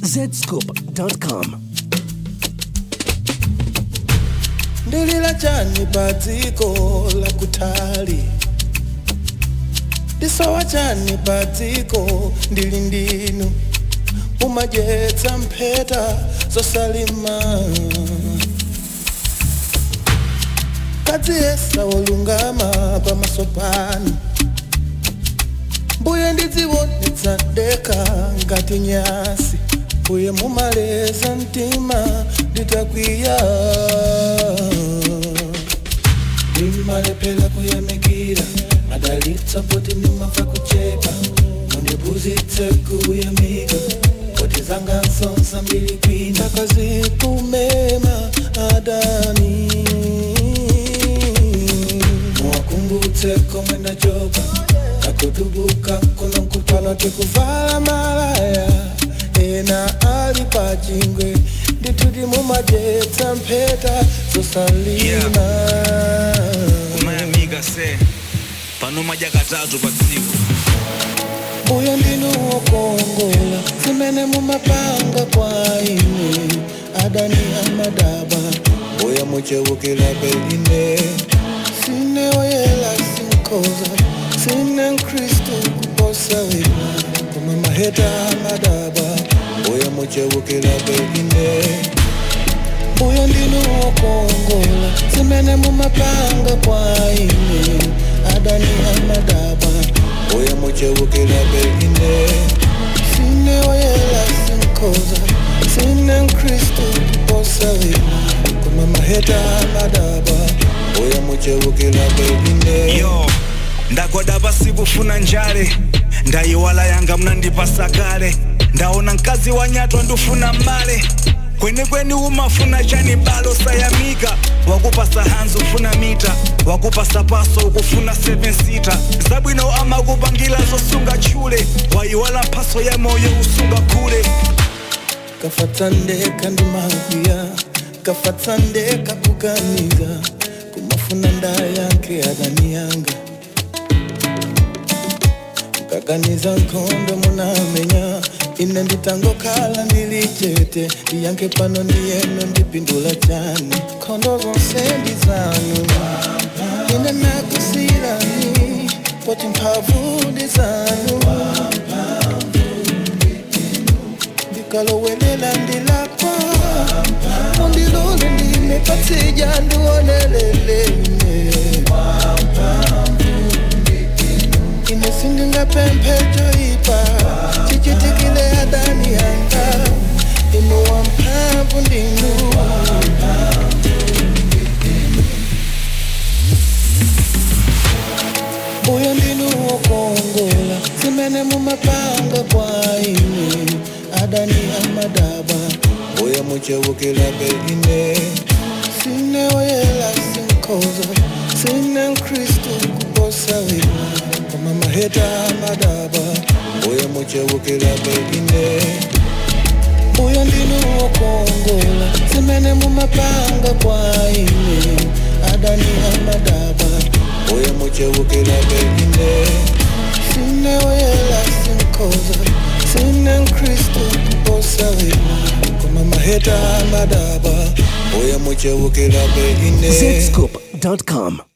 zscoop.com. ndilila chani pa dziko la kutali ndisowa chani pa dziko ndili ndinu mumadyetsa mpheta zosalima kadziyesa wolungama pamaso panu mbuye ndidziwonetsa deka ngati nyasi mbuye mumaleza mtima nditakwiya ndimalephera kuyamikira madalitsa poti ndimafa kuchepa mundiphunzitse kuyamika poti zanga nsonsa mbili kwina akazikumema adani muwakumbutse komwe ndachoka nakutubuka kuno nkupano tikuvala malaya ena ali pachingwe ndituti mumadyetsa mpheta zosalima umayamika se pano madya katatu pa tsiku uyo ndinu wokongola zimene mumapanga kwa ine adani amadaba uya muchewukira beline sine oyela sinkoza sine mkristu kuposa wina koma maheta amadaba uya muchewukira beline uyo ndinu wokongola zimene mumapanga kwa ine adani amadaba uya muchewukira beline sine oyela sinkoza sine mkristu kuposa wina koma maheta amadaba uya muchewukira beline yo ndagwada pasi kufuna njale ndayiwala yanga mnandipasa kale ndaona mkazi wanyatwa ndufuna male kwenikweni umafuna chani balo sayamika wakupasa hanzi ufuna mita wakupasa paso ukufuna 7 sita zabwino amakupangila zosunga chule wayiwala mphaso ya moyo usunga khule kafatsandeka ndimakuya kafatsandeka kuganiza kumafuna ndayanke adani yanga kaganiza nkhondo munamenya ine nditangokhala ndilichete ndiyanke pano ndiyeno ndipindula chani nkhondo zonse ndizanu ine nakusirani poti mphamvu ndizanu ndikalowelela ndilakwa undilole ndimepatija ndiwonelelene ine sindingapemphejoipa chichitikile adani yanga inuwa mphamvu ndinu uyo ndinu wokongola zimene mumapanga kwa ine adani amadaba uya muchewukila beline sine oyela sinkoza sine mkristu kuposa wina koma maheta amadaba uya muchewukila beline uyo ndinu wokongola zimene mumapanga kwa ine adani amadaba uya muchewukila beline sine oyela sinkoza sine mkristu kuposa wina koma maheta amadaba uya muchewukila beline zscoop.com.